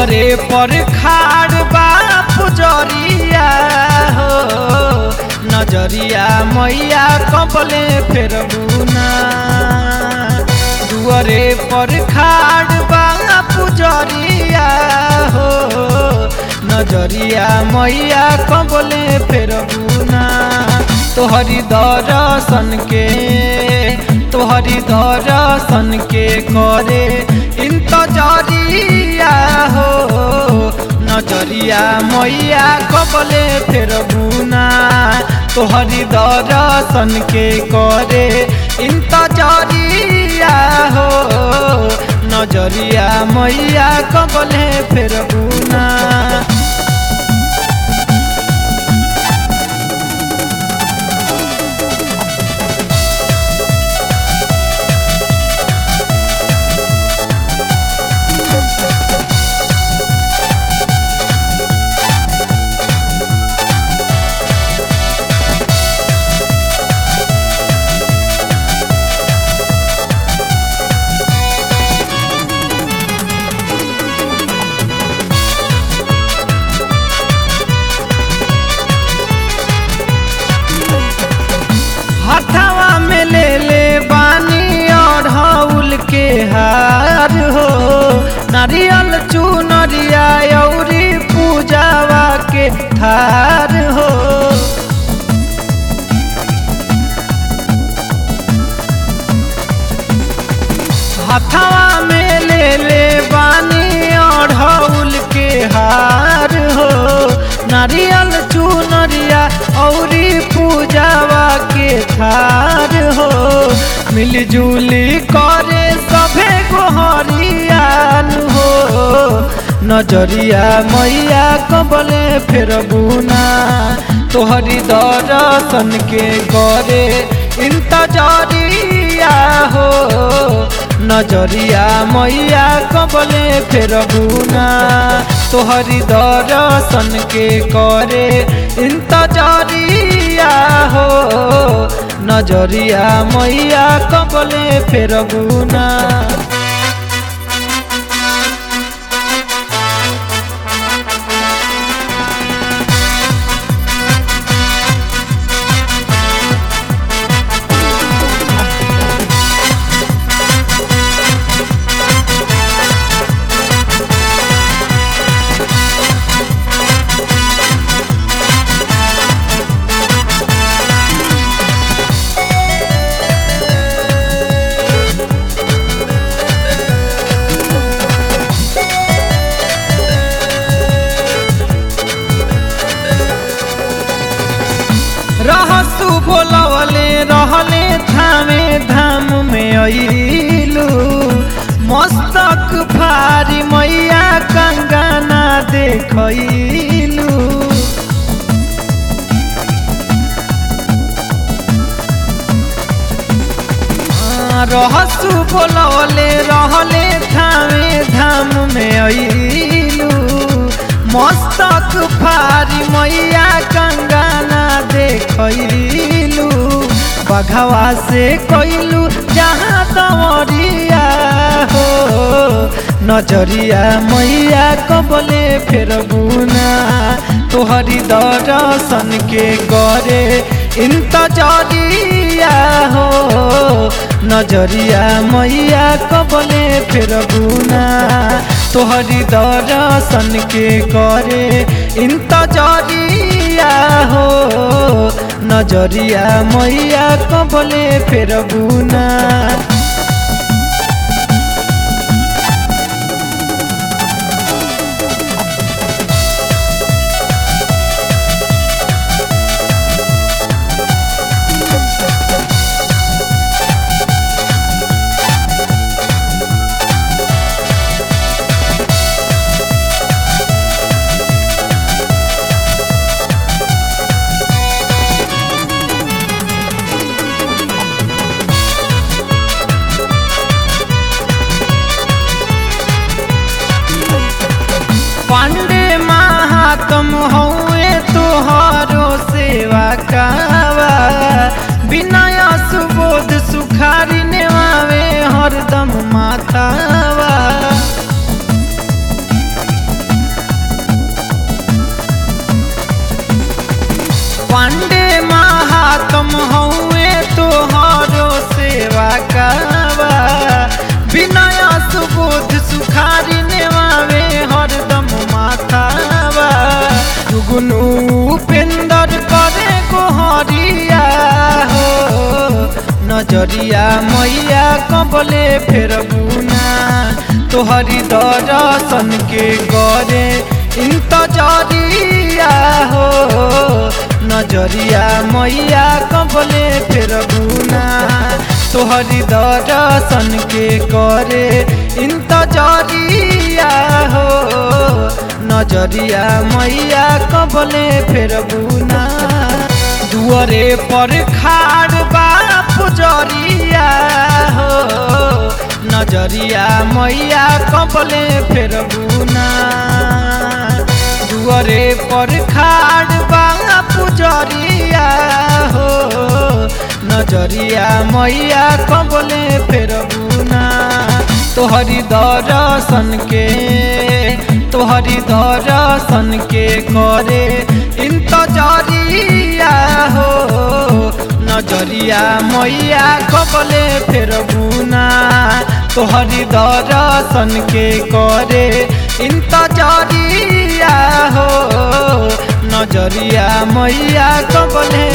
दुआरे पर खाड़ बा पुजरिया हो नजरिया मैया कबले फेरबुना दुआरे पर खाड़ बा पुजरिया हो नजरिया मैया कबले फेरबुना तोहरी दर्शन के तोहरी दर्शन के करे इंतजरिया हो नजरिया मैया कबले फेरबुना तोहरी दर्शन के करे इंतजरिया हो नजरिया मैया कबले फेरबुना हथवा में ले ले बानी और हौल के हार हो नारियल चुनरिया औरी पूजावा के थार हो हथवा में ले ले बानी और हौल के हार हो नारियल चुनरिया औरी पूजावा के थार हो मिलजुली करे सभे गोहरियान हो नजरिया मैया कबले फेरबुना तोहरी दर्शन के करे इंतजरिया हो नजरिया मैया कबले फेरबुना तोहरी दर्शन के करे इंतजरिया हो नजरिया मैया कबले फेरबुना रहसु बोलवले रहले थामे धाम में अइलू मस्तक भारी मैया कंगना देखैलू रहसु बोलवले रहले थामे धाम में अइलू मस्तक भारी मैया कंगना देखैलू बघवा से कैलू जहाँ दवरिया हो नजरिया मैया कबले फेरबुना तोहरी दर्शन के करे इंतजरिया हो नजरिया मैया कबले फेरबुना तोहरी दर्शन के करे इंतजरिया हो नजरिया मैया कबले फेरबुना तुम हउए तोहरो सेवा कावा विनय सुबोध सुखारी नेवावे हरदम माथावा गुगुनु उपेंदर करे गोहरिया हो नजरिया मैया कबले फेर बुना तोहरी दर्शन के करे इंतजरिया हो नजरिया मैया कबले फेर बुना तोहरी दर्शन के करे इंतजरिया हो नजरिया मैया कबले फेर बुना दुअरे पर खाड़ बा पुजरिया हो नजरिया मैया कबले फेर बुना दुअरे पर खाड़ बा पुजरिया हो नजरिया मैया कबले फेर बुना तोहरी दर्शन के तोहरी दर्शन के करे इंतजरिया हो नजरिया मैया कबले फेर बुना तोहरी दर्शन के करे इंतजरिया हो नजरिया मैया कबले